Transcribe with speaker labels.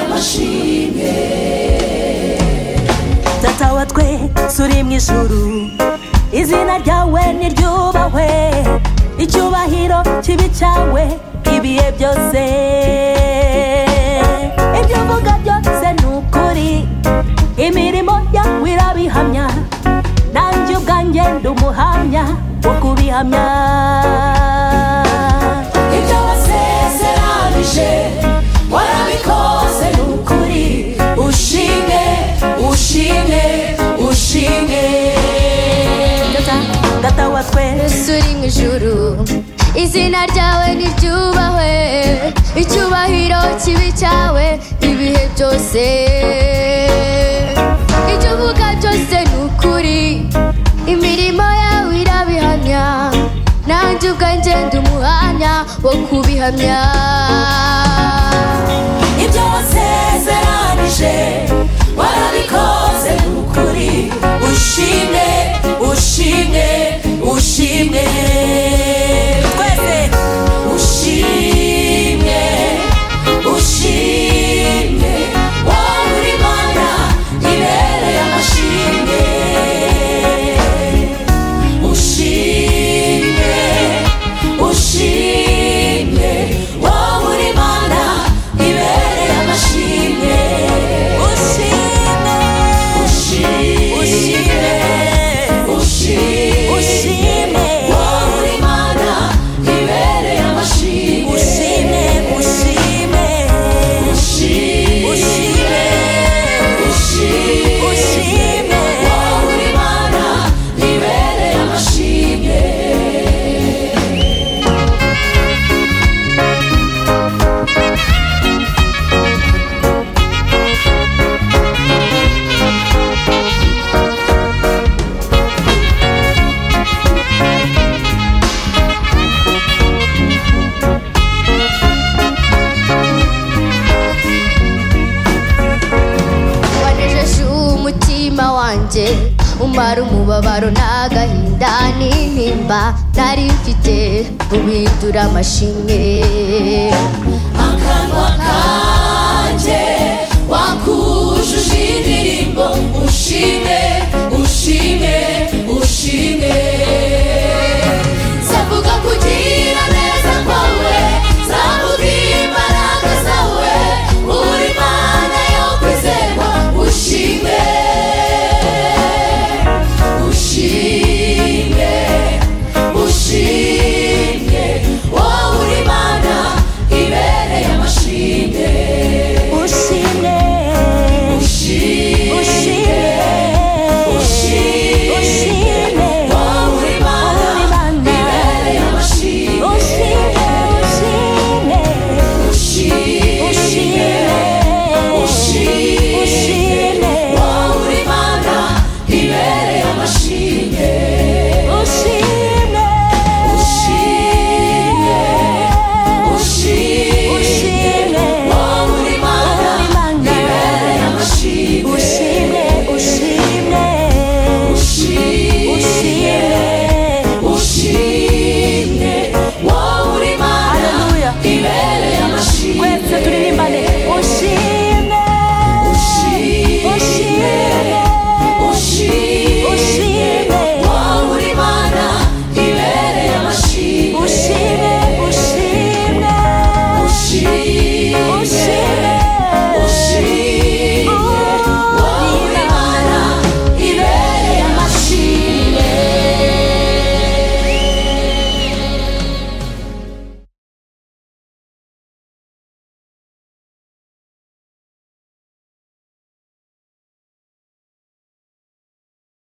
Speaker 1: tubashimye
Speaker 2: tata wa twe turi mu ijuru izina ryawe niryubahwe icyubahiro kibi cyawe ibihe byose ibyo uvuga byose ni ukuri imirimo yawe irabihamya nanjye ubwanjye ndi umuhamya wo kubihamya
Speaker 1: ibyo wasezeranije warabikoze ni ukuri ushime ushime ushime
Speaker 2: Tata, tata wa twe
Speaker 3: yesu uri mu ijuru izina ryawe niryubahwe icyubahiro kibi cyawe ibihe byose ibyo uvuga byose ni ukuri imirimo yawe irabihamya nanjye ubwanjye ndi umuhamya wo kubihamya
Speaker 1: ibyo wasezeranije warabikoze ni ukuri ushime ushime ushime
Speaker 2: twese
Speaker 1: ushimye ushimye wowe uri mana ibereye amashimwe ushimye ushimye wowe uri mana ibereye amashimwe
Speaker 2: ushime
Speaker 1: ushimye ushimye
Speaker 2: ushime
Speaker 1: wowe uri mana ibereye amashimwe
Speaker 2: ushime ushime
Speaker 1: ushimye
Speaker 2: ushime
Speaker 1: ushimye
Speaker 2: ushime
Speaker 1: wowe uri mana ibereye amashimwe
Speaker 3: wanejeje umutima wanjye umara umubabaro n'agahinda n'intimba nari mfite ubindura amashimwe
Speaker 1: akanwa kanjye wakujuje indirimbo